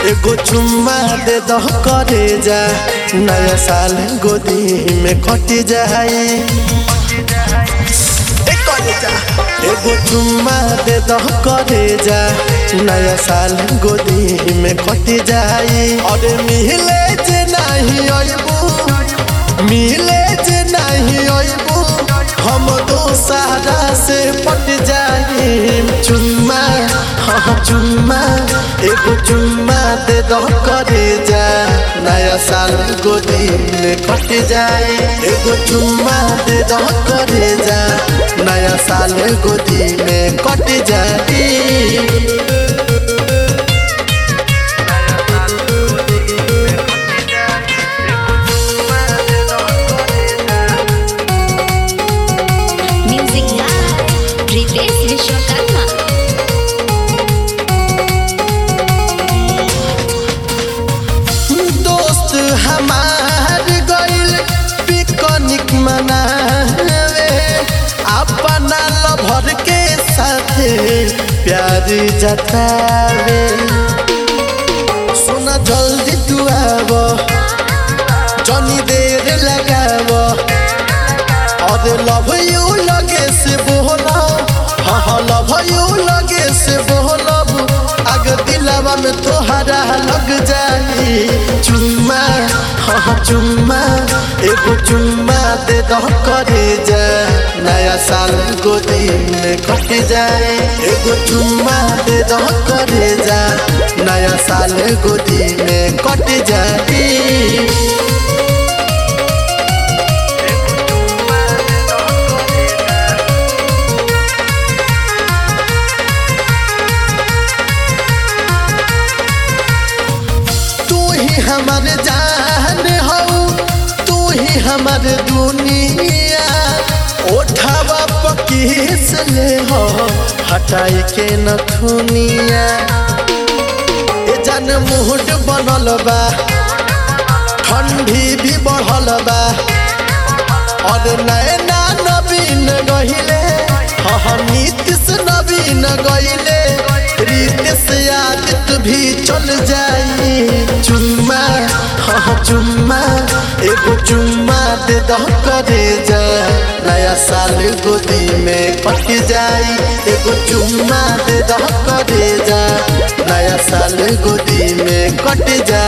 एगो चुम्मा दे दह करे जा नया साल गोदी में कट जाए ए करे जा एगो चुम्मा दे दह करे जा नया साल गोदी में कट जाए अरे मिले जे नहीं अइबू मिले जे नहीं अइबू हम दोसरा से पट जाए चुम्मा हाँ चुम्मा एगो चुम्मा दे दो करे जा नया साल गोदी में कट जाए एगो चुम्मा दे दो करे जा नया साल गोदी में कट जाए Music Live, Ritesh Vishwakarma. दोस्त हमार गइल पिकनिक मनावे अपना लभर के साथे प्यार जतावे सुना जल्दी तू आव जनी देर लगाव और लव यू लगे से बोला हाँ हाँ लव यू लगे से बोलब आग दिलावा में तोहरा लग जाई चुम्मा हाँ हाँ चुम्मा एगो चुम्मा दे दो करे जा नया साल गोदी में कट जाए एगो चुम्मा दे दो करे जा नया साल गोदी में कट जाए तू ही हमर जान हो तू ही हमर दुनिया ओठावा पकीस ले हो हटाई के नथुनिया ए जान मुहड बनल बा ठंडी भी बढ़ल बा और नैना नवीन गहिले हाँ नीतिश नवीन गहिले रितेश आदित्य भी चल जाई चुम्मा हाँ चुम्मा एगो चुम्मा दे दो करे जा नया साल गोदी में पट जाई एगो चुम्मा दे दो करे जा नया साल गोदी में कट जाई